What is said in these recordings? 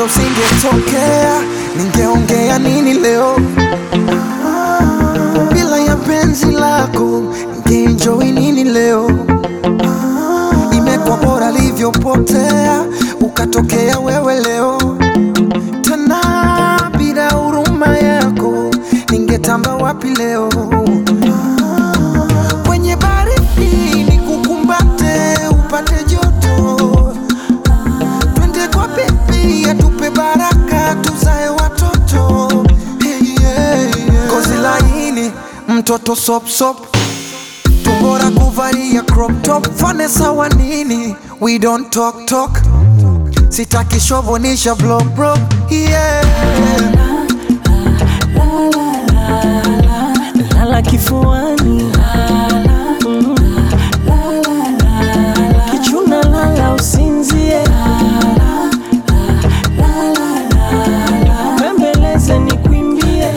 usingetokea, ningeongea nini leo? Bila ya penzi lako, ningeenjoy nini leo? Imekuwa bora livyopotea, ukatokea wewe leo tena. Bila huruma yako, ningetamba wapi leo? Kwenye baridi nikukumbate, upate joto twende kwa bebi atupe baraka tuzae watoto hey, yeah, yeah. Kozi laini mtoto sop sop tumbora kuvalia crop top fane sawa nini we don't talk talk sitaki shovonisha vlog bro yeah. lala kifuani Mm. kichuna lala usinzie bembeleze ni kwimbie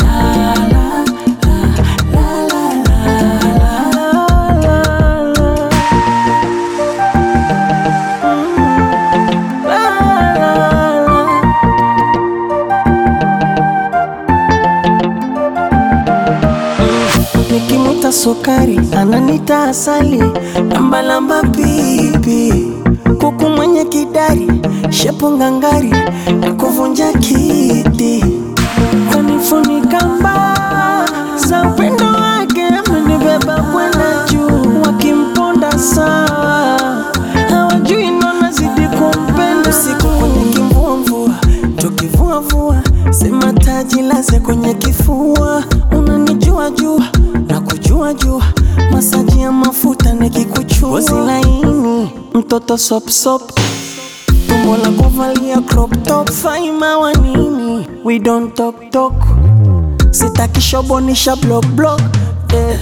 Nikimuta sukari ananita asali, lambalamba pipi, kuku mwenye kidari, shepu ngangari na kuvunja kiti, kunifunika mbaa za upendo wake, amenibeba kwenda juu, wakimponda sawa, hawajui nona zidi kumpenda, usiku kwenye kimvumvua, tukivuavua, sema taji laze kwenye kifua, unanijua jua na kujua jua, masaji ya mafuta nikikuchua, ngozi laini, mtoto sop sop, tumbo la kuvalia crop top, faima wa nini, we don't talk talk, sitaki shobonisha block block, eh.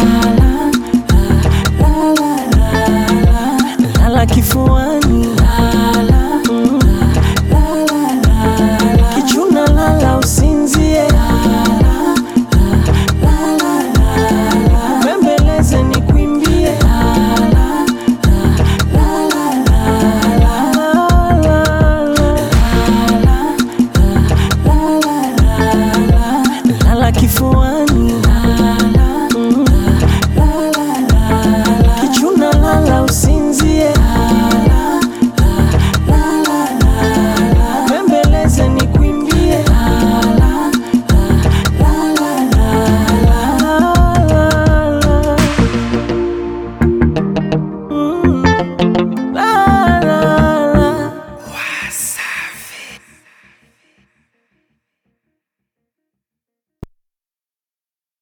lala kifuani Mm. kichuna lala usinzie bembeleze ni kwimbie lala kifuani